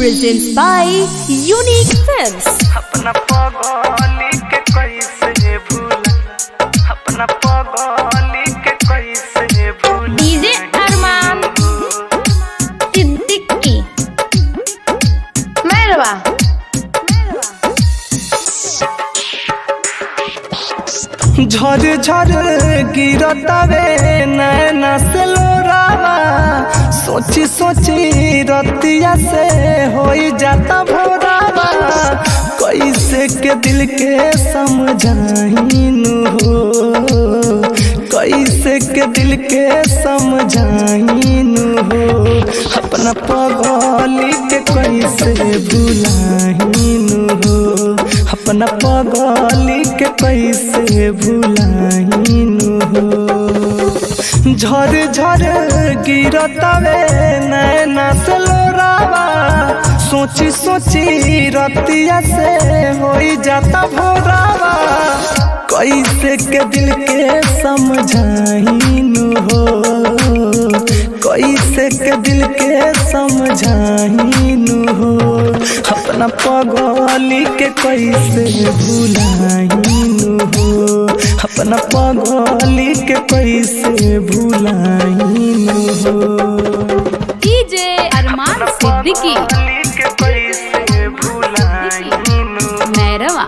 presents by Unique Films. अपना पगली के कैसे भूला अपना पगली के कैसे भूला DJ Arman Siddiqui. Merhaba. झर झर गिरतावे नैना से लोरावा सोची सोची रतिया से होई जाता भोरावा कैसे के दिल के समझाइनु हो कैसे के दिल के समझाइनु हो अपना पगली के कैसे भुलाइनु हो अपना पगली के कैसे भुलाइनु हो झर झर गिरतावे नैना से लोरावा सोची सोची रतिया से होई जाता भोरावा कैसे के दिल के समझाइनु हो कैसे के दिल के समझाइनु हो अपना पगली के कैसे भुलाइनु हो अपना पगली के कैसे भुलाइनु हो DJ Arman Siddiqui. के कैसे भुलाइनु Merhaba.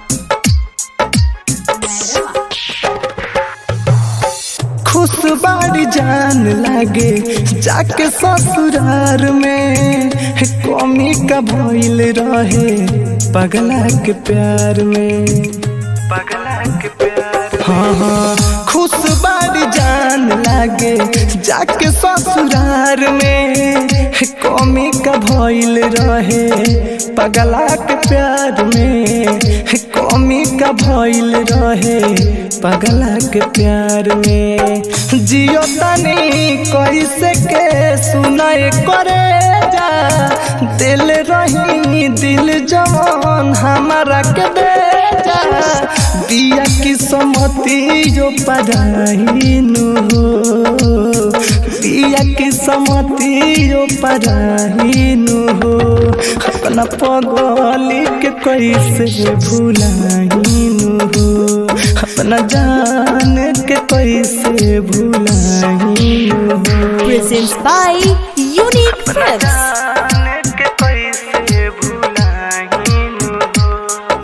खुश बाड़ी जान लागे जाके ससुरार में कमी का भइल रहे पगला के प्यार में पगला के प्यार हाँ हाँ खुश बाड़ी जान लागे जाके ससुरार में कमी का भइल रहे पगला के प्यार में कमी का भइल रहे पगला के प्यार में जियो तनी कैसे के सुनाए करे जा दिल रही दिल जवान हमारा के दे जा दिया की समति जो पढ़ाइनु हो दिया की समति जो पढ़ाइनु हो अपना पगली के कैसे भुलाइनु हो अपना जान के कैसे भुलाइनु हो Presents by Unique Films. जान के कैसे भुलाइनु हो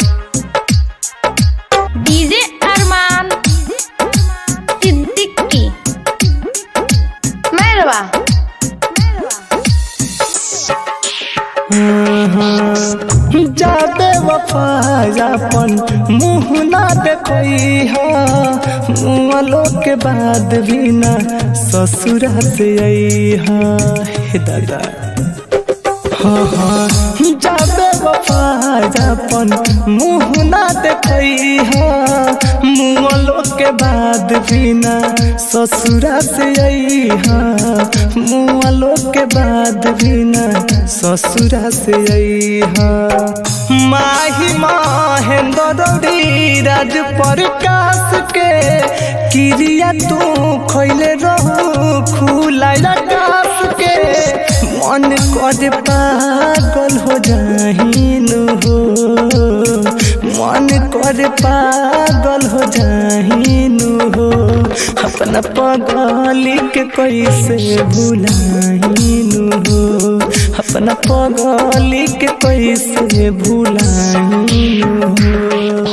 DJ Arman Siddiqui. Merhaba. जाबे वफायापन मुँह ना देखई हा मुँहलो के बाद भी ना ससुरा से आई हा हे दादा हाँ हाँ जाबे वफायापन मुँह ना देखई हा मुँहलो के बाद भी ना ससुरा से आई हा मुँहलो के बाद भी ना ससुरा से आई हा माही महेंद्र राज प्रकाश के क्रिया तू खैले रहू खुला आकाश के मन कर पागल हो जाहिनु हो मन कर पागल हो जाहिनु हो अपना पगली के कैसे भुलाइनु हो अपना पगली के कैसे भुलाइनु हो